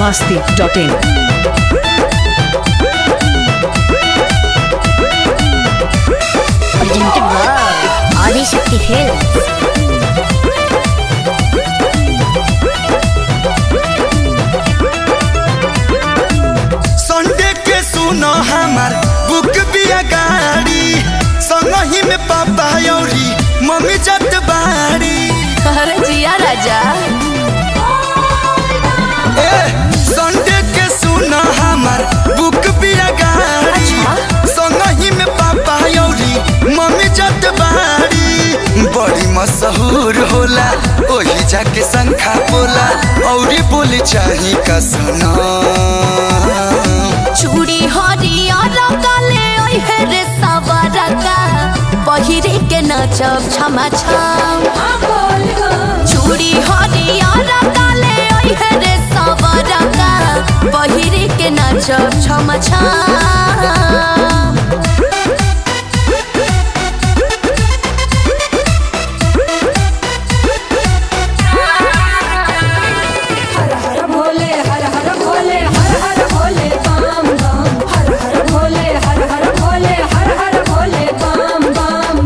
masti.in. presented by Adi Shakti Films. Sunday के सुनो हमार बुक बिया गाड़ी संगही में पापा औरी मम्मी जत बाड़ी अरे जिया राजा ए संडे के सुनो हमार बुक बिया गाड़ी संगही में पापा औरी मम्मी जत बाड़ी बड़ी मशहूर होला ओही जाके शंखा बोला औरी बोली चाही का सुना चूड़ी हरियर काले ओहे रे सवरका पहिरे के नचब छमा छम चूड़ी हरियर काले ओहे रे सवरका पहिरे के नचब छमा छम हर हर भोले हर हर भोले हर हर भोले बम बम हर हर भोले हर हर भोले हर हर भोले बम बम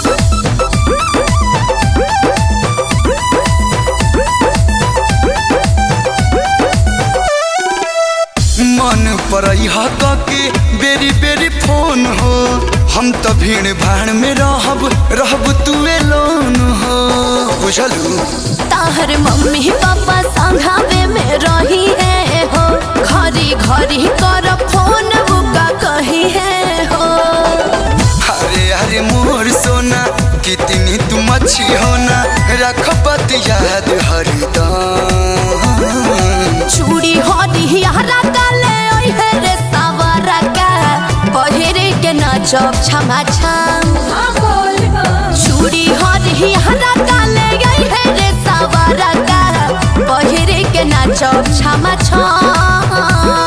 मन पर के बेरी बेरी फोन हो हम तो भीड़ भाड़ में रहब रहब तुए लोन हो बुझलू ताहर मम्मी पापा संघावे में रही है हो घरी घरी कर फोन बुका कही है हो अरे अरे मोर सोना कितनी तुम अच्छी होना रख बात याद हरदम चूड़ी हरी हरा काले ओहे रे सावरा का पहिरे के नचब छमा छम हाँ बोल बम चूड़ी हरी हरा काले ओहे रे सावरा का पहिरे के नचब छमा छम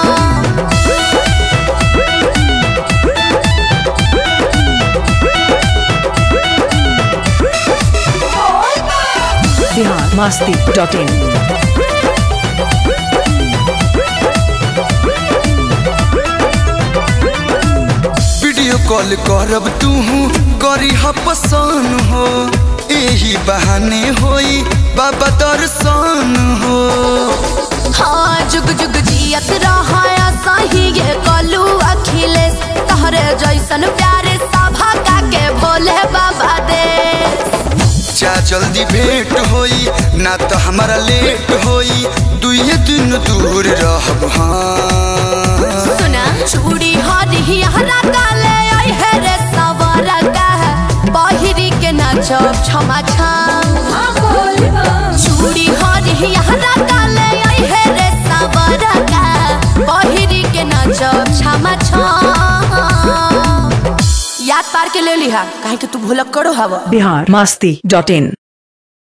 Bihar masti.in. वीडियो कॉल करब तू करी पसंद हो यही बहाने होई बाबा दर्शन हो हाँ जुग जुग जियत रहा सही ये कलू अखिलेश तहरे जैसन प्यारे सभा का के भोले बाबा दे जा जल्दी भेंट होई ना तो हमारा लेट होई दुए दिन दूर रहब हाँ सुना चूड़ी हरी हरा काले आई है रे सवरा का पहिरी के नाचब छमा छम हाँ बोल बम चूड़ी हरी हरा काले आई है रे सवरा का पहिरी के नाचब छमा छम याद पार के ले लिहा काहे कि तू भूलक करो हवा Bihar masti.in.